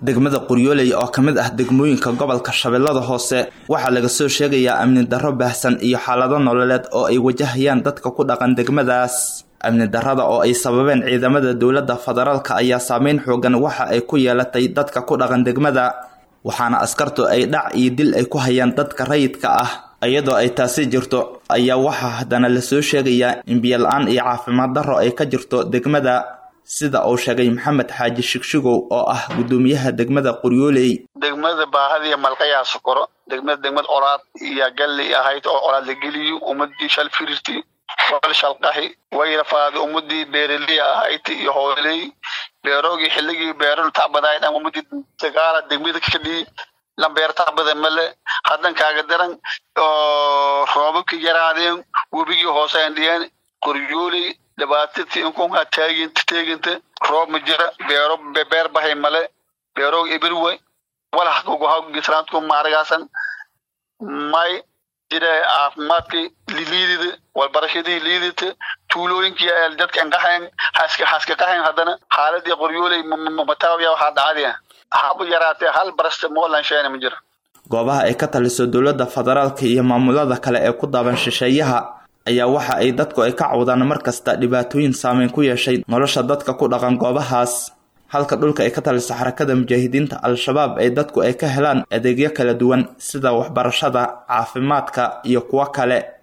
degmada qoryooley oo ka mid ah degmooyinka gobolka shabeellada hoose waxaa laga soo sheegayaa amni darro baahsan iyo xaalado nololeed oo ay wajahayaan dadka ku dhaqan degmadaas amni darrada oo ay sababeen ciidamada dowladda federaalka ayaa saameyn xoogan waxa ay ku yeelatay dadka ku dhaqan degmada waxaana askartu ay dhac iyo dil ay ku hayaan dadka rayidka ah iyadoo ay taasi jirto ayaa waxaa haddana lasoo sheegayaa in biyo-la-aan iyo caafimaad darro ay ka jirto degmada sida uu sheegay maxamed xaaji shigshigow oo ah guddoomiyaha degmada qoryooley degmada baahadiiyo malqayaa sokoro degmada degmad colaad iyo galli ahayd oo colaad la geliyo ummadii shal firirti wal shalqahi wayrafaadi ummadii beeraliya ahayd iyo hooley beeroogii xilligii beero tacbadayd ama ummadii dagaala degmada kadhii lambeer tacbada male haddan kaaga daran oo roobabkii yaraadeen webigii hoose andhiyeen qoryooley dhibaatadii inkunkaa taagint teeginta roob ma jira beero beer bahay male beeroog ibirwe walax kuguhagisraantku maaragaasan may jira caafimaadkii liidida walbarashadii liidita tuulooyinkii dadka inqahayn haska haska qahayn haddana xaaladii qoryooley mataawiya waxaa dhacadiya haba yaraatee hal barasta moolan sheena ma jira goobaha ay ka taliso dowladda federaalka iyo maamulada kale ee ku daaban shisheeyaha ayaa waxa ay dadku ay ka cawdaan mar kasta dhibaatooyin saameyn ku yeeshay nolosha dadka ku dhaqan goobahaas halka dhulka ay ka taliso xarakada mujaahidiinta al-shabaab ay dadku ay ka helaan adeegyo kala duwan sida waxbarashada caafimaadka iyo kuwo kale